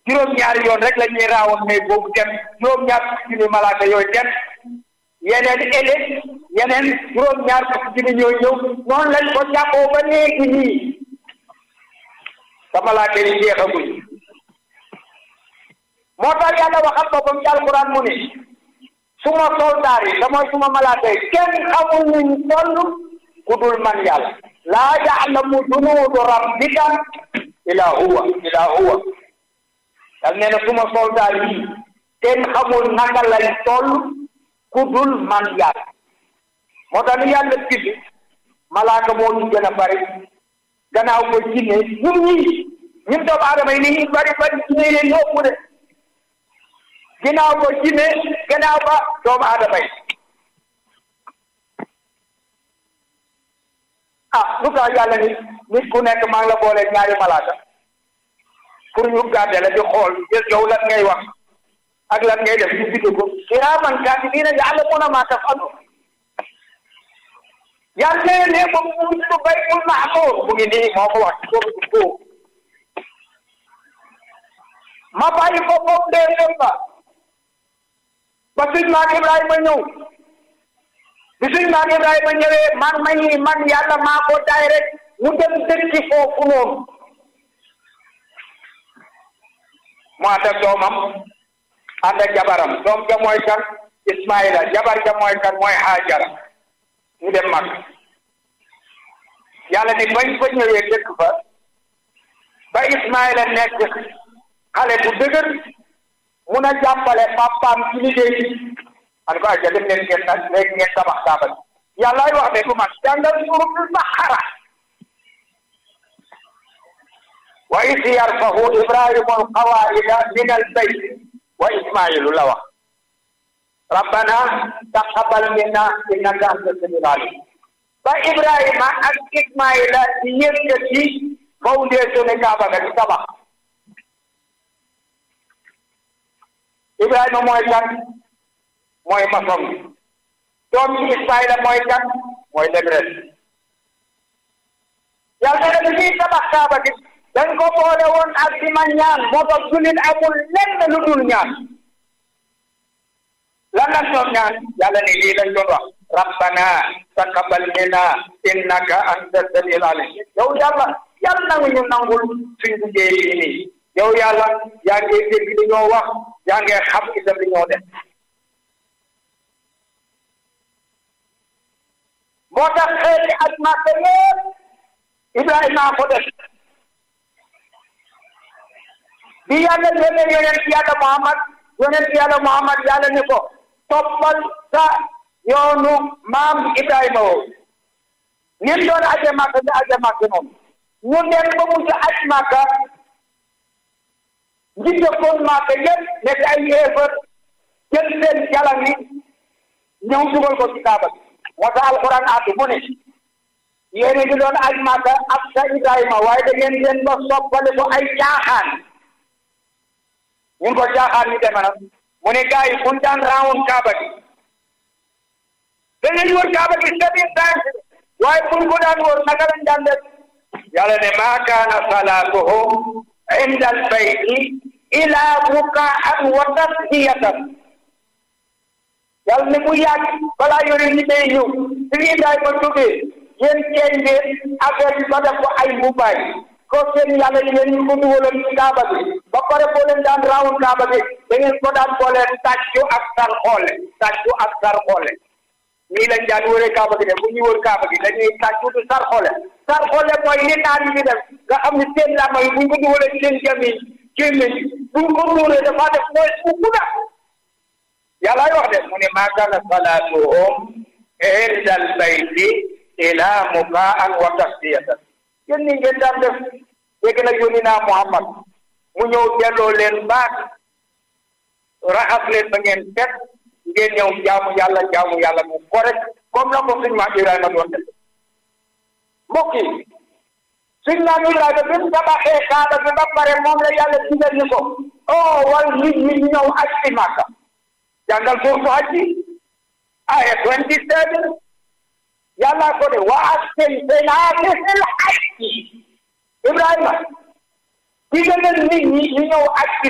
juróom-ñaari yoon rek la ñuy raawoon mais boobu dem juróom-ñaar fukki junni malaaka yooyu dem yeneen ele yeneen juróom-ñaar fukki junni ñooy ñëw noonu lañ ko jàppoo ba léegi nii te malaaka yi jeexagul moo tax yàlla waxal boppam ci alquran mu ne suma soldaar yi te mooy suma malaaka yi kenn xamul nuñ toll ku dul man yàlla laa yaalamu junuudu rabbika ila huwa ila huwa dal nee na suma soldaar yi kenn xamul naka lañ toll ku dul man yàlla moo tax ni yàlla bind malaaka moo ñu gën a bari gannaaw ko jinne ñun ñii ñun doomu aadama yi ni ñuy bari bari jinne leen yóbbu de ginnaaw ko jinne gannaaw ba doomu aadama yi ah lu tax yàlla ni nit ku nekk maa ngi la boole ñaari malaaka pour ñu gàdde la di xool yow lan ngay wax ak lan ngay def ñu bind ko kiraaman kaatibiina ya'lamuuna maa taf'aluun yàlla ne ba mu ngi ko baytul mahmuur mu ngi nii moo ko wax ci boobu ko ma bàyyi ko foofu dee dem ba ba suñ maam Ibrahima ñëw bi suñ maam Ibrahima ñëwee man ma ñi man yàlla maa ko daay rek mu dem dëkki foofu noonu mu ànd ak doomam ànd ak jabaram doom ja mooy kan Ismaïla jabar ja mooy kan mooy Hajara ñu dem mag yàlla ni bañ fa ñëwee dëkk fa ba Ismaïla nekk xale bu dëgër mun a jàppale papaam ci liggéey bi man ko aja dem leen ngeen nag léegi ngeen tabax kaaba bi yàllaay wax ne du man jàngal suuratul Baqara wa is yarfahu ibrahimu alqawaida min albayt wa ismailu la wax rabbana taqabbal minna innaka anta samiul alim ba ibrahima ak ismaila di yëkkati fondation ne kaaba ga di tabax ibrahima mooy kan mooy maçon bi doom ci ismaila mooy kan mooy lebres yàlla na bi ñuy tabax kaaba gi dañ ko boole woon ak di ma ñaan moo tax jullit amul lenn lu dul ñaan lan la ñoom ñaan yàlla ni lii lañ doon wax rabbana taqabbal minna innaka anta samiul alim yow yàlla yàlla nangu ñu nangul suñ liggéey yi nii yow yàlla yaa ngi dégg li ñoo wax yaa ngi xam itam li ñoo def moo tax xeeti ak Makka yépp Ibrahima ko def bi yàlla yónnee yonent yàlla Muhammad yonent yàlla Muhammad yàlla ne ko toppal sa yoonu maam Ibrahima woo nim doon aje Makka nga aje Makka noonu ñu dem ba mujj aj Makka ñi dëkkoon Makka yëpp nekk ay yéefar jël seen jalam yi ñëw dugal ko ci Kaaba bi moo tax alquran addu mu ne yéen a ngi doon aj Makka ak sa Ibrahima waaye da ngeen leen ba soppale ko ay caaxaan ñun ko caaxaan ñu deme nag mu ne gars yi buñ daan raawoon Kaaba gi dañuy wër Kaaba gi seven times waaye buñ ko daan wër naka lañ daan def yàlla ne maa kaana salaatuhum inda albayti ila bukaan wa tasdiyatan yàlla ne bu yàgg balaa yore ñi day ñëw si ngi daay ma tuddee yéen ceeñ ngeen affaire bi ba def ko ay mbubaay ko seen yàlla yi ngeen ñu ko dugaloon ci kaaba bi ba pare boo leen daan raawul kaaba bi da ngeen ko daan boole tàccu ak sar xoole tàccu ak sar xoole nii lañ daan wëree kaaba gi de bu ñuy wër kaaba gi dañuy tàccu du sar xoole sar xoole mooy li naan yi def nga xam ne seen làmma yi buñ ko dugalee seen jami gémmiñ buñ ko nuuree dafa def mooy bu gudda yàlla wax de mu ne maa kaana salaatuhum inda albayti ila mukaan wa tasdiyatan yéen ni ngeen daan def léegi nag yónni naa Muhammad mu ñëw delloo leen baat raxas leen ba ngeen set ngeen ñëw jaamu yàlla jaamu yàlla mu correct comme la ko suñ maam Ibrahima doon def mbokk yi suñ maam Ibrahima bi mu tabaxee kaaba bi ba pare moom la yàlla digal ni ko oh wal nit ñi ñëw aj si Makka jàngal suurtu aj bi aya twenty seven yàlla ko de wa astamtana fil hajji Ibrahima digal leen nit ñi ñu ñëw aj si